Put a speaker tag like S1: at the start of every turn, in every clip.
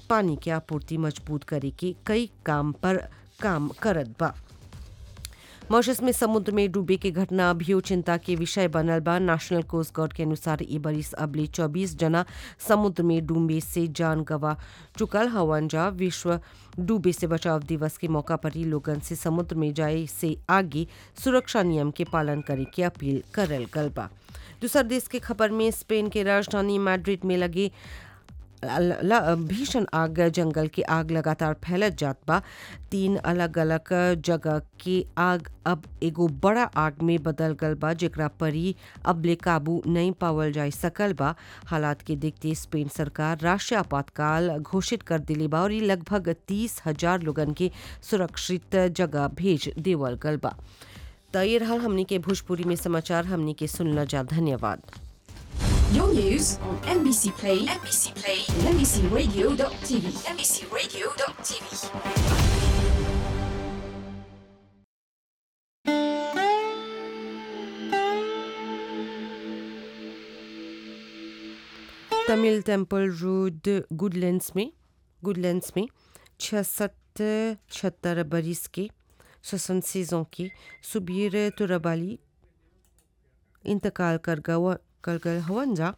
S1: पानी के आपूर्ति मजबूत करे के कई काम पर काम करत बा मॉरिशस में समुद्र में डूबे के घटना अभियो चिंता के विषय बनल बा नेशनल कोस्ट गार्ड के अनुसार ई बरिस अबले 24 जना समुद्र में डूबे से जान गवा चुकल हवन जा विश्व डूबे से बचाव दिवस के मौका पर ही लोगन से समुद्र में जाए से आगे सुरक्षा नियम के पालन करे की अपील करल गल बा दूसर देश के खबर में स्पेन के राजधानी मैड्रिड में लगे भीषण आग जंगल की आग लगातार फैलत जात बा तीन अलग अलग जगह के आग अब एगो बड़ा आग में बदल गल बा जेकरा पर ही अबले काबू नहीं पावल जा सकल बा हालात के देखते स्पेन सरकार राष्ट्रीय आपातकाल घोषित कर दिले बा और ये लगभग तीस हजार लोगन के सुरक्षित जगह भेज देवल गल बा तो ये रहा हमनी के भोजपुरी में समाचार हमनी के सुनना जा धन्यवाद
S2: Your news on NBC Play, NBC Play, and NBCRadio.tv, NBCRadio.tv.
S1: Tamil temple road Goodlands में गुडलैंड्स में छियासठ छहत्तर बरिस के सोसन सीजों की सुबीर तुरबाली इंतकाल कर गवा कर गए हवन जा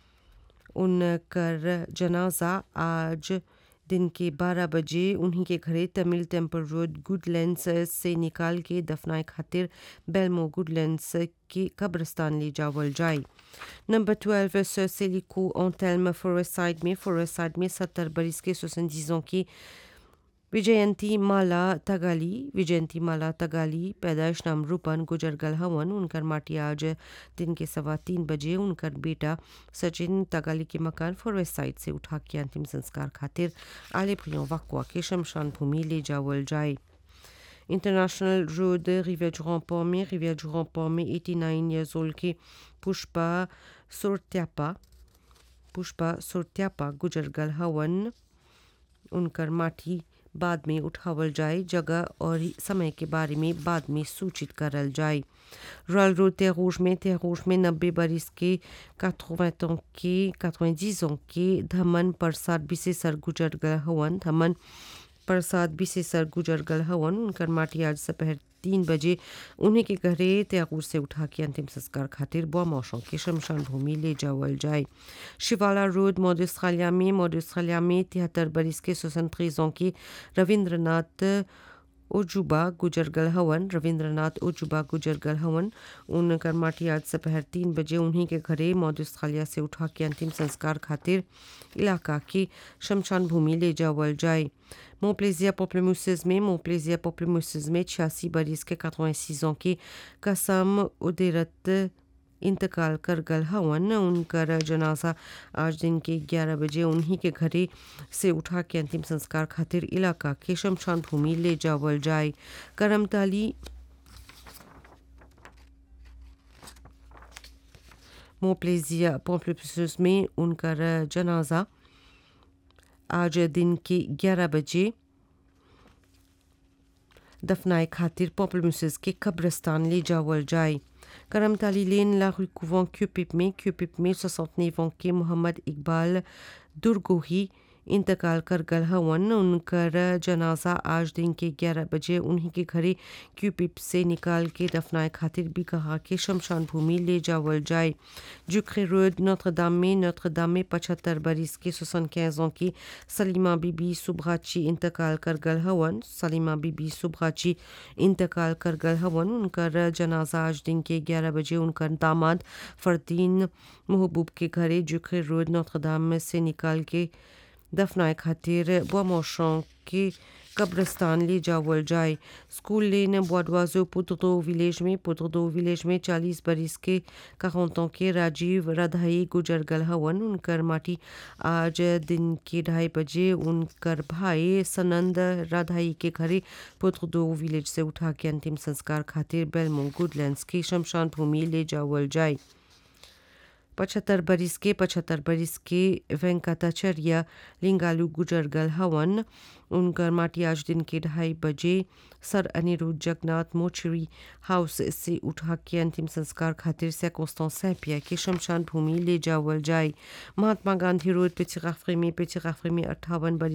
S1: उनकर जनाजा आज दिन के 12 बजे उन्हीं के घरे तमिल टेम्पल रोड गुडलैंड्स से निकाल के दफनाए खातिर बेलमो गुडलैंड्स के कब्रस्तान ले जावल जाए नंबर 12 सेलिको ओंटेल्म फॉरेस्ट साइड में फॉरेस्ट साइड में सत्तर बरिस के सोसंजीजों की विजयंती माला तगाली विजयंती माला तगाली पैदाइश नाम रूपन गुजर गल हवन उनकर माटी आज दिन के सवा तीन बजे उनकर बेटा सचिन तगाली के मकान फॉरेस्ट साइड से उठा के अंतिम संस्कार खातिर आले भुयों वक्वा के शमशान भूमि ले जावल जाए इंटरनेशनल रोड रिवियर du Ramport में रिवियर du Ramport में 89 years old के पुष्पा सोरत्यापा पुष्पा सोरत्यापा गुजर गल हवन उनकर माटी बाद में उठावल जाए जगह और समय के बारे में बाद में सूचित करल जाए रॉयल रोड तेरूज में तेरूज में नब्बे बरिस के 80 के 90 के धमन प्रसाद विशेषर गुजर गल हवन धमन प्रसाद विशेषर गुजर गल हवन उनकर माटी आज दोपहर तीन बजे उन्हीं के घरे त्यागूर से उठा के अंतिम संस्कार खातिर बुआ मौसों के शमशान भूमि ले जावल जाए शिवाला रोड मोदुस्खालिया में मोदुस्खालिया में तिहत्तर बरिस के स्वतंत्र की रविंद्रनाथ ओजुबा गुजर गल हवन रविंद्रनाथ ओजुबा गुजर गल हवन उनकर माटी आज दोपहर तीन बजे उन्हीं के घरे मौदुस्खालिया से उठा के अंतिम संस्कार खातिर इलाका की शमशान भूमि ले जावल जाए मोप्लेजिया पोप्लेमुसिस में मोप्लेजिया पोप्लेमुसिस में छियासी बरिस के 86 ans की कसम उदेरत इंतकाल कर गल हवन उनकर जनाजा आज दिन के 11 बजे उन्हीं के घरे से उठा के अंतिम संस्कार खातिर इलाका के शमशान भूमि ले जावल जाए करमताली मोप्लेजिया पोप्लेमुसिस में उनकर जनाजा आज दिन के 11 बजे दफनाए खातिर पॉपुलमुसिस के कब्रस्तान ले जावल जाए करमताली लेन ला rue Couvent क्यूपिप में क्यूपिप में सौसौतनेवों के मोहम्मद इकबाल दुर्गोही इंतकाल कर गल हवन उनकर जनाजा आज दिन के 11 बजे उन्हीं के घरे क्यूपिप से निकाल के दफनाए खातिर भी कहा कि शमशान भूमि ले जावल जाए जुखरे रोड नोत्र दाम में नोत्र दाम में पचहत्तर बरिस के सोसन कैजों की सलीमा बीबी सुब्राची इंतकाल कर गल हवन सलीमा बीबी सुब्राची इंतकाल कर गल हवन उनकर जनाजा आज दिन के 11 बजे उनकर दामाद फरदीन महबूब के घरे जुखरे रोड नोत्र दाम से निकाल के दफनाए खातिर बोमोशों के कब्रस्तान ले जावल जाए स्कूल लेन बोडवाजो पुत्रदो विलेज में पुत्रदो विलेज में 40 बरिस के कहोंतों के राजीव राधाई गुजर गल हवन उनकर माटी आज दिन के ढाई बजे उनकर भाई सनंद राधाई के घरे पुत्रदो विलेज से उठा के अंतिम संस्कार खातिर बेलमो गुडलैंड्स की शमशान भूमि ले जावल जाए पचहत्तर बरिस के पचहत्तर बरिस के वेंकटाचर्य लिंगालू गुजर गल हवन उनकर माटी आज दिन के ढाई बजे sir Anirudh Jagannath mortuary house से उठा के अंतिम संस्कार खातिर सैकोस्तान सैपिया के शमशान भूमि ले जावल जाए महात्मा गांधी रोड पिछराफरी में पिछराफरी में अट्ठावन बरिस